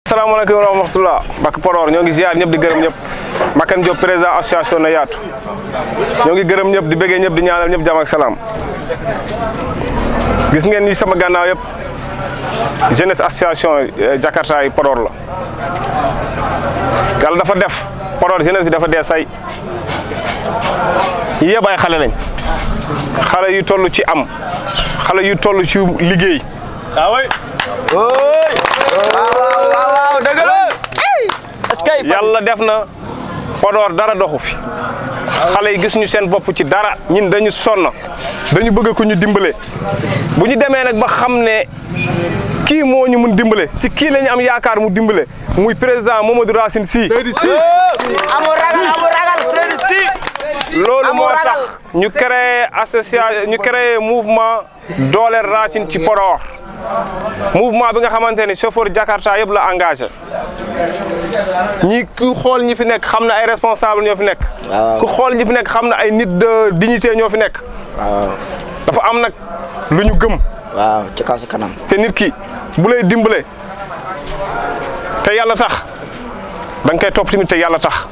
salaamaaleykum wa rahmatulah Mbacke Podor ñoo ngi ziar ñëpp di gërëm ñëpp Mbacke Diop président association na yaatu ñoo ngi gërëm ñëpp di bëggee ñëpp di ñaanal ñëpp jàmm ak salaam gis ngeen ni sama gànnaaw yëpp jeunesse association Jakarta yi Podor la yàlla dafa def Podor jeunesse bi dafa dee say ñi yëpp ay xale lañ xale yu toll ci am xale yu toll ci liggéey waaw dëgg la est-ce que yàlla def na Podor dara doxu fi xale yi gis ñu seen bopp ci dara ñun dañu sonn dañu bëgg ku ñu dimbale bu ñu demee nag ba xam ne kii moo ñu mun dimbale si kii la ñu am yaakaar mu dimbale muy président Mamadou Racine Sy amul ragal amul ragal Seydou Sy loolu amul moo ragal. tax ñu créé association ñu créé mouvement dooleel Racine ci Podor mouvement bi nga xamante ni chauffeur Jakarta yëpp la engagé ñi ku xool ñi fi nekk xam na ay responsable ñoo fi nekk waaw. ku xool ñi fi nekk xam na ay nit de dignité ñoo fi nekk waaw dafa am nag lu ñu gëm waaw ci kaw si kanam te nit ki bu lay dimbale te yàlla tax da nga koy topp tamit te yàlla tax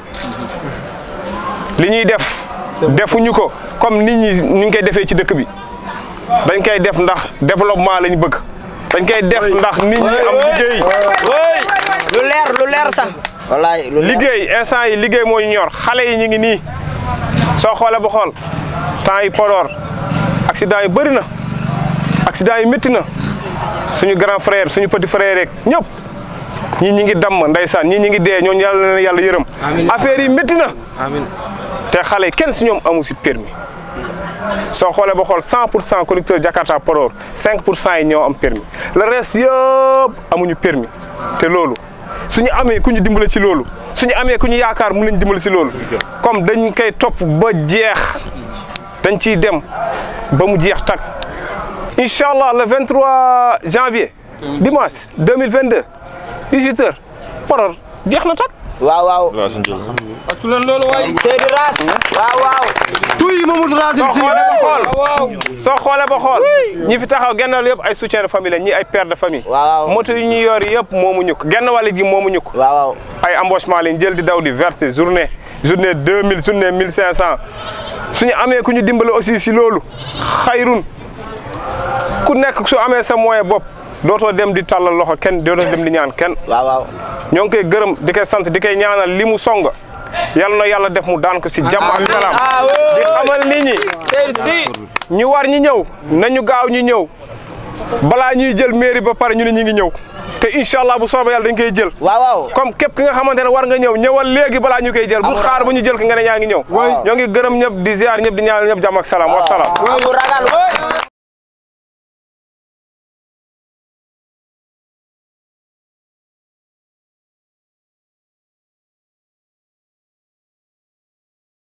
li ñuy def defuñu ko comme nit ñi ñu ngi koy defee ci dëkk bi dañ koy def ndax développement lañ bëgg dañ koy def ndax nit ñi am liggéey lu leer lu leer sax wallaay lu leer liggéey instant yi liggéey moo ñu ñor xale yi ñu ngi nii soo xoolee ba xool temps yi Podor accident yi bëri na accident yi métti na suñu grand frère suñu petit frère rek ñëpp ñii ñi ngi damm ndeysaan ñii ñi ngi dee ñooñu yàlla na leen yàlla yërëm affaire yi métti na te xale yi kenn si ñoom amu si permis soo xoolee ba xool 100 pour cent conducteur Jakarta Podor 5 pour cent yi ñoo am permis le reste yëpp amuñu permis te loolu suñu amee ku ñu dimbale ci loolu suñu amee ku ñu yaakaar mun nañ dimbale ci loolu comme dañ koy topp ba jeex dañ ciy dem ba mu jeex tak incha allah le 23 janvier dimanche 2022 18 heures Podor jeex na tak waaw waaw Seydou Raas waaw waaw tuy Mamadou Racine soo xoolee ba xool soo xoolee ba xool ñi fi taxaw genn wàll yëpp ay soutien de famille la ñi ay père de famille waaw moto yi ñu yor yëpp moomu ñukk genn wàll gi moomu ñukk waaw waaw ay embauchement lañ jël di daw di verser journée journée 2000 journée 1500 suñu amee ku ñu dimbale aussi si loolu xayrun ku nekk su amee sa moyen bopp dootoo dem di tàllal loxo kenn dootoo dem di ñaan kenn waaw waaw ñoo ngi koy gërëm di koy sant di koy ñaanal li mu song yàlla na yàlla def mu daan ko si jàmm ak salaam ah di xamal nit ñi Seydou Sy ñu war ñi ñëw nañu gaaw ñu ñëw balaa ñuy jël mairie ba pare ñu ne ñu ngi ñëw te incha allah bu soobee yàlla dañ koy jël waaw waaw comme képp ki nga xamante ne war nga ñëw ñëwal léegi balaa ñu koy jël bu xaar ba ñu jël ki nga ne ñaa ngi ñëw ñoo ngi gërëm ñëpp di ziar ñëpp di ñaanal ñëpp jàmm ak salaam wa salaam amul ragal